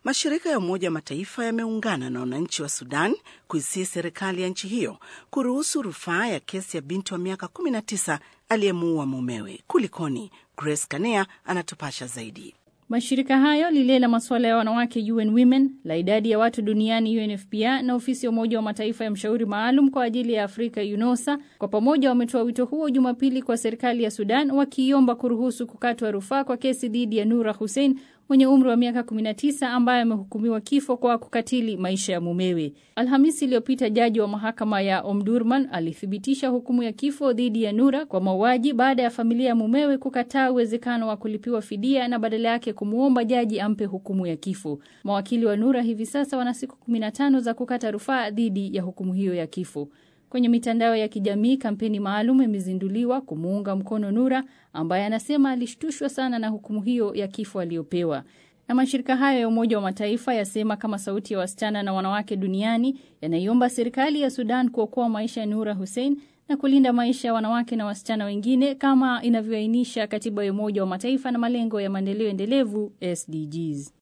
Mashirika ya Umoja wa Mataifa yameungana na wananchi wa Sudan kuisii serikali ya nchi hiyo kuruhusu rufaa ya kesi ya binti wa miaka 19 aliyemuua mumewe. Kulikoni? Grace Kanea anatupasha zaidi. Mashirika hayo lile la masuala ya wanawake UN Women, la idadi ya watu duniani UNFPA na ofisi ya Umoja wa Mataifa ya mshauri maalum kwa ajili ya Afrika UNOSA kwa pamoja wametoa wito huo Jumapili kwa serikali ya Sudan wakiiomba kuruhusu kukatwa rufaa kwa kesi dhidi ya Nura Hussein mwenye umri wa miaka 19 ambaye amehukumiwa kifo kwa kukatili maisha ya mumewe. Alhamisi iliyopita jaji wa mahakama ya Omdurman alithibitisha hukumu ya kifo dhidi ya Nura kwa mauaji baada ya familia ya mumewe kukataa uwezekano wa kulipiwa fidia na badala yake kumwomba jaji ampe hukumu ya kifo. Mawakili wa Nura hivi sasa wana siku 15 za kukata rufaa dhidi ya hukumu hiyo ya kifo. Kwenye mitandao ya kijamii kampeni maalum imezinduliwa kumuunga mkono Nura ambaye anasema alishtushwa sana na hukumu hiyo ya kifo aliyopewa. Na mashirika hayo ya Umoja wa Mataifa yasema kama sauti ya wasichana na wanawake duniani yanaiomba serikali ya Sudan kuokoa maisha ya Nura Hussein na kulinda maisha ya wanawake na wasichana wengine kama inavyoainisha katiba ya Umoja wa Mataifa na malengo ya maendeleo endelevu SDGs.